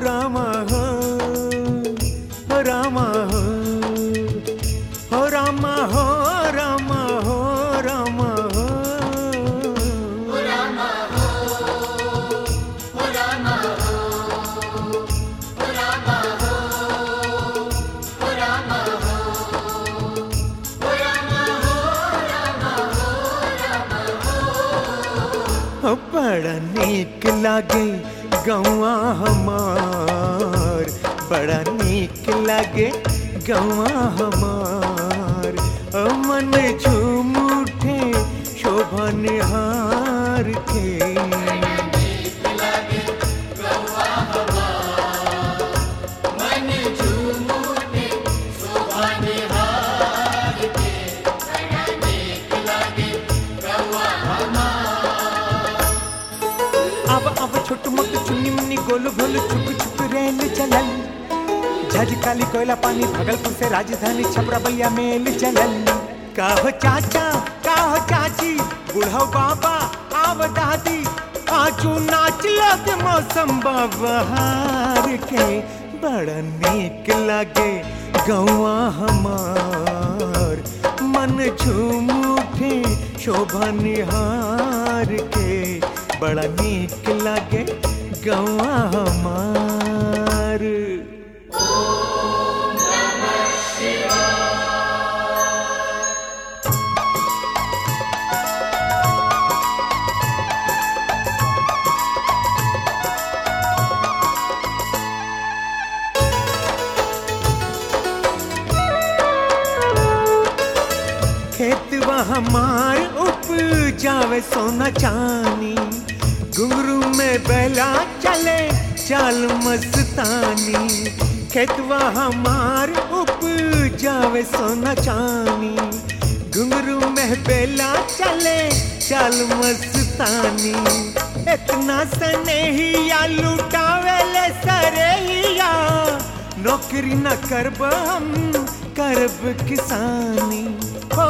रामा हो हो रामा हो हो रामा हो रामा हो रामा हो हो बड़ा नीक लागे गौआ हमार बड़ा नीक लागे गौआ हमार ओ मन झूम उठे शोभा निहार के अब अब छोट मोट चुन्नी मुन्नी गोलू भोलू छुप छुप रेल चलल झज काली कोयला पानी भागलपुर से राजधानी छपरा बलिया मेल चलल का हो चाचा का हो चाची बुढ़ो बाबा आव दादी आजू नाच लग मौसम बहार के बड़ा नीक लागे गौआ हमार मन झूम उठे शोभा निहार के बड़ा नीक लागे गौआ हमार खेतवा हमार उपजावे सोना चानी घुंगरू में बैला चले चाल मस्तानी खेतवा हमार उपजावे सोना चानी घुंगरू में बेला चले चाल मस्तानी इतना सनेहिया लुटावेले सरेहिया नौकरी न करब हम करब किसानी हो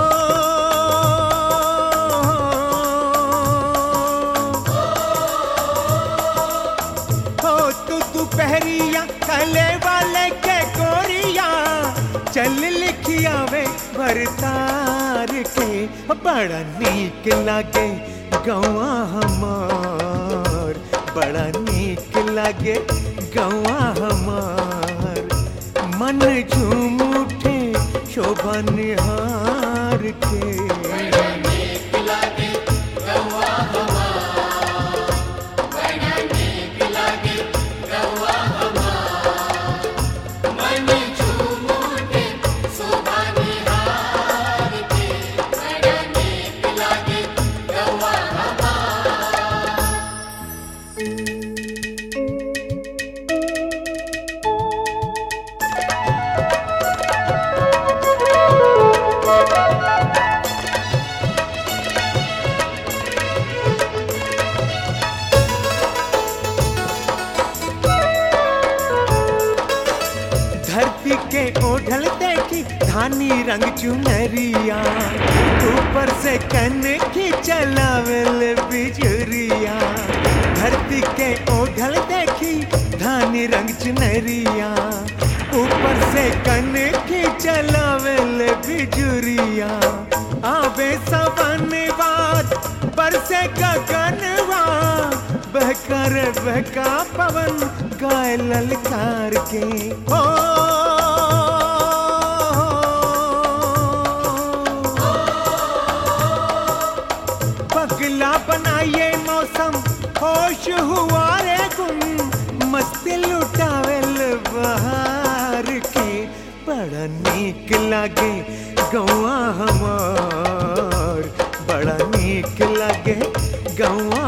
हो तू तू पहरिया कले वाले के गोरिया चल लिखिया वे भरतार के बड़ा नीक लागे गौआ हमार बड़ा नीक लागे गौआ हमार मन झूम उठे शोभा निहार के धरती के ओढ़ल देखी धानी रंग चुनरिया ऊपर से कन की चलावल बिजुरिया धरती के ओढ़ल देखी धानी रंग चुनरिया ऊपर से कन की चलावल बिजुरिया आवे सवन बात बरसे गगनवा बहकर बहका पवन गाय ललकार के हो पगला बनाइए मौसम होश हुआ रे गुम मस्ती लुटावेल बहार के बड़ा नीक लागे गौआ हमार बड़ा नीक लागे गौआ